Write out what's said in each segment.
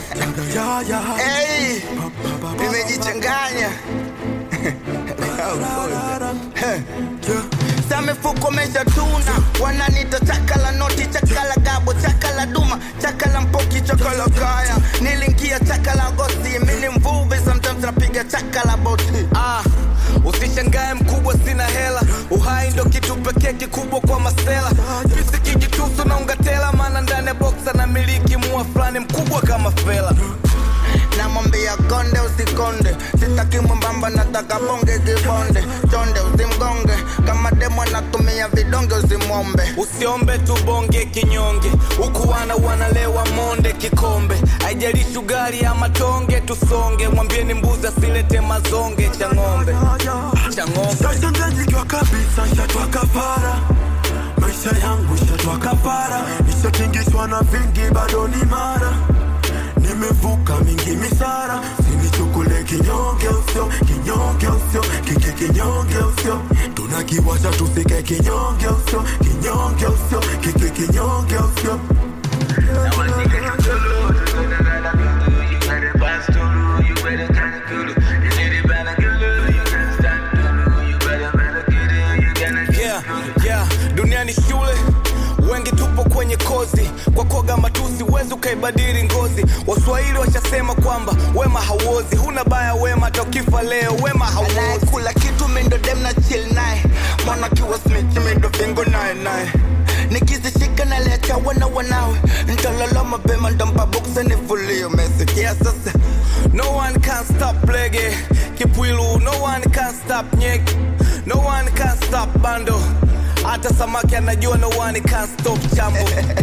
Hey, nimejichanganya sa mifuko meshatuna wananita chakala noti chakala gabo chakala duma chakala mpoki chakala kaya nilingia chakala gosi mini mvuvi sometimes napiga chakala boti Ah, usishangae mkubwa, sina hela. Uhai ndo kitu pekee kikubwa kwa masela. Sisi kijitusu na ungatela, maana ndani ya boksa na miliki mua fulani mkubwa kama fela. namwambia konde usikonde sitaki mwembamba nataka bonge kibonde chonde usimgonge kama demo natumia vidonge usimwombe Usiombe tubonge kinyonge, huku wana wanalewa monde kikombe. Haijalishi ugali ama tonge, tusonge. Mwambieni mbuzi asilete mazonge cha ng'ombe, cha ng'ombe. Sasa ndajijua kabisa shatwa kafara maisha yangu shatwa kafara nishatingishwa na vingi bado ni mara nimevuka mingi misara sinichukule kinyonge usio kinyonge usio kike kinyonge usio tunakiwasha tusike kinyonge usio kinyonge usio kike kinyonge usio yeah, yeah. dunia ni shule wengi tupo kwenye kozi kwa koga matusi wezi ukaibadili ngozi waswahili washasema kwamba wema hauozi huna baya wema hata ukifa leo wema hauozi anayekula kitu mindo dem na chill naye mwana kiwa smith mindo fingo naye naye nikizishika naliacha wana wanawe ntalala mapema ntampa boksa nifulio mesikia sasa no one can stop lege kipwilu no one can stop nyek no one can stop bando hata samaki anajua no one can stop chambo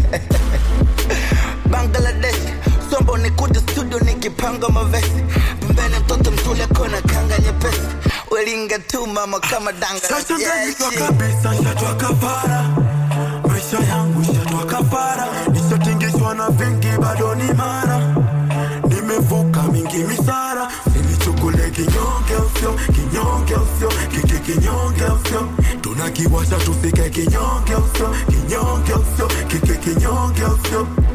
bangladesh sombo nikuja studio nikipanga mavesi pembeni mtoto mtule kona kanga nyepesi welinga tu mama kama danga Sasa Yeah, ndajijua shit. kabisa shatwa kafara maisha yangu shatwa kafara nishatingishwa na vingi bado ni mara nimevuka mingi misara sinichukule kinyonge usio kinyonge usio kike kinyonge usio tunakiwasha tusike kinyonge usio kinyonge usio kike kinyonge usio